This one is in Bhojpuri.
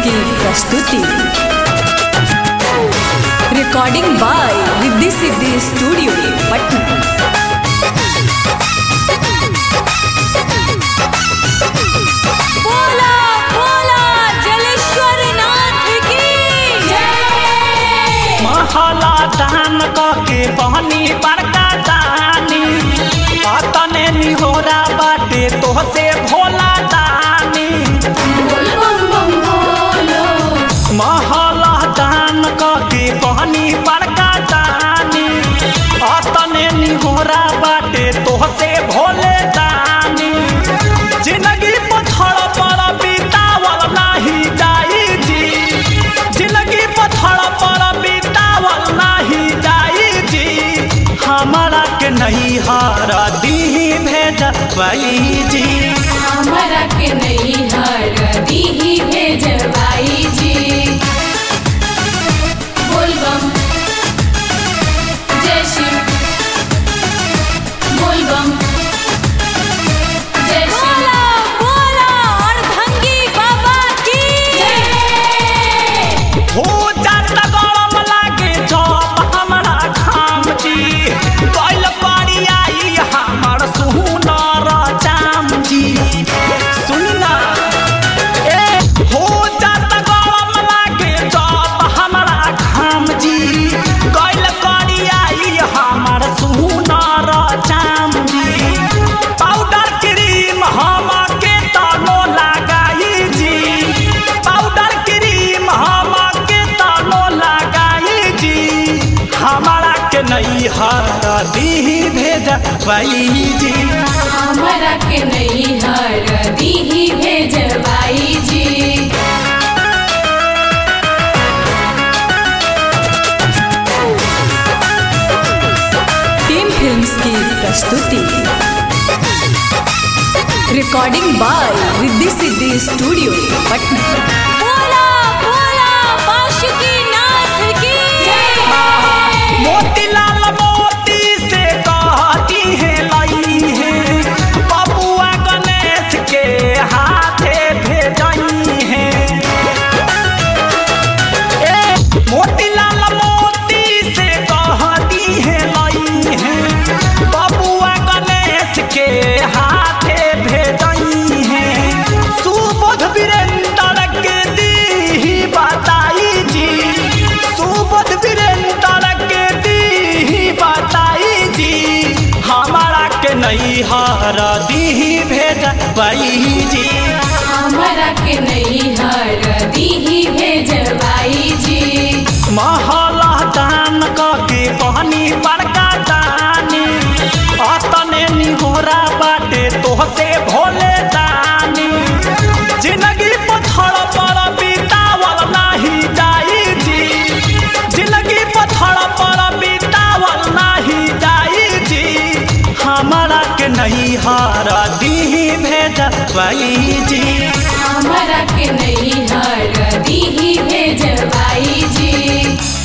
की प्रस्तुति recording by Riddhi Siddhi studio Patna बोला बोला जलेश्वर नाथ की जय महला दान के बहनी बड़का दानी अतने निहोरा बाटे तोहसे भोला दानी बोल बम बम बोलो महला दान के बहनी बड़का दानी अतने निहोरा बाटे तोहसे भोले दानी जिंदगी पत्थर पर बितावल नाही जाई जी जिंदगी पत्थर पर बितावल नाही जाई जी हमारा के नहीं हारा दी भेज जी हमरा के नहीं हर दीही भेजवाई जी बोल बम जय शिव बोल बम जय शिव बोला बोला और भंगी बाबा की जय हो जाता गरम लागे जब हमरा घाम जी कैल पारी आई हमर सुनर जाम जी सुन ना ए हो जाता गरम लागे जब हमरा घाम जी कैल पारी आई हमर सुनर जाम जी पाउडर क्रीम हम के तनो लगाई जी पाउडर क्रीम हम के तनो लगाई जी हमारा के नहीं हरा दी भेज जी हमरा के नहीं हर दीही भेजवाई जी टीम फिल्म्स की प्रस्तुति recording by Riddhi Siddhi studio Patna बोला बोला बाशुकी नाथ की जय मोतीलाल मोती से कहती है लई है बबुआ गणेश के हाथे भेजई है ए मोतीलाल मोती से कहती है लई है बबुआ गणेश के हाथे भेजई है सुबोध वीरेंद्र के दी बताई जी सुबोध वीरेंद्र के दी बताई जी हमारा के नहीं हारा दी भेज जी हमरा के नहीं हर दीही भेजवाई जी महला दान के बहनी बड़का दानी अतने निहोरा बाटे तोहसे भोले दानी जिंदगी पत्थर पर बितावल नाही जाई जी जिंदगी पत्थर पर बितावल नाही जाई जी हमारा के नहीं हारा दी भेज जी हमरा के नहीं हर दीही भेजवाई जी